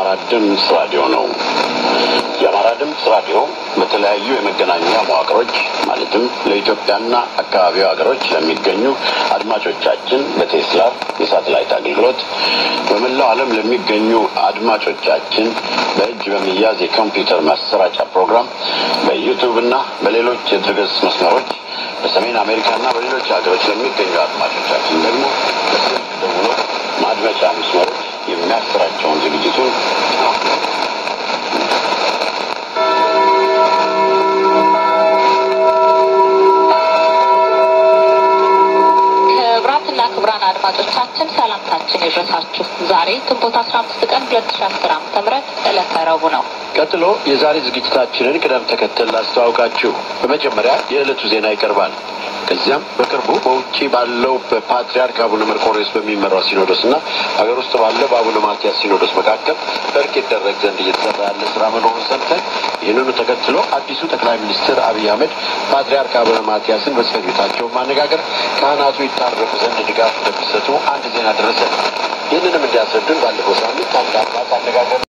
የአማራ ድምፅ ራዲዮ ነው። የአማራ ድምፅ ራዲዮ በተለያዩ የመገናኛ መዋቅሮች ማለትም ለኢትዮጵያና አካባቢው ሀገሮች ለሚገኙ አድማጮቻችን በቴስላር የሳተላይት አገልግሎት በመላው ዓለም ለሚገኙ አድማጮቻችን በእጅ በሚያዝ የኮምፒውተር ማሰራጫ ፕሮግራም በዩቱብ እና በሌሎች የድረገጽ መስመሮች በሰሜን አሜሪካና በሌሎች ሀገሮች ለሚገኙ አድማጮቻችን ደግሞ በስልክ ደውሎ ማድመጫ መስመሮች የሚያሰራጨውን ዝግጅቱን ክቡራትና ክቡራን አድማጮቻችን ሰላምታችን ይድረሳችሁ። ዛሬ ግንቦት አስራ አምስት ቀን ሁለት ሺ አስር ዓመተ ምህረት ዕለተ ረቡዕ ነው። ቀጥሎ የዛሬ ዝግጅታችንን ቅደም ተከተል ላስተዋውቃችሁ። በመጀመሪያ የዕለቱ ዜና ይቀርባል። ከዚያም በቅርቡ በውጭ ባለው በፓትርያርክ አቡነ መርቆሬዎስ በሚመራው ሲኖዶስ እና ሀገር ውስጥ ባለው በአቡነ ማትያስ ሲኖዶስ መካከል እርቅ ይደረግ ዘንድ እየተሰራ ያለ ስራ መኖሩን ሰምተን ይህንኑ ተከትሎ አዲሱ ጠቅላይ ሚኒስትር አብይ አህመድ ፓትርያርክ አቡነ ማትያስን በጽሕፈት ቤታቸው ማነጋገር ካህናቱ ይታረቁ ዘንድ ድጋፍ እንደሚሰጡ አንድ ዜና ደረሰን። ይህንንም እንዲያስረዱን ባለፈው ሳምንት አንድ አባት አነጋገር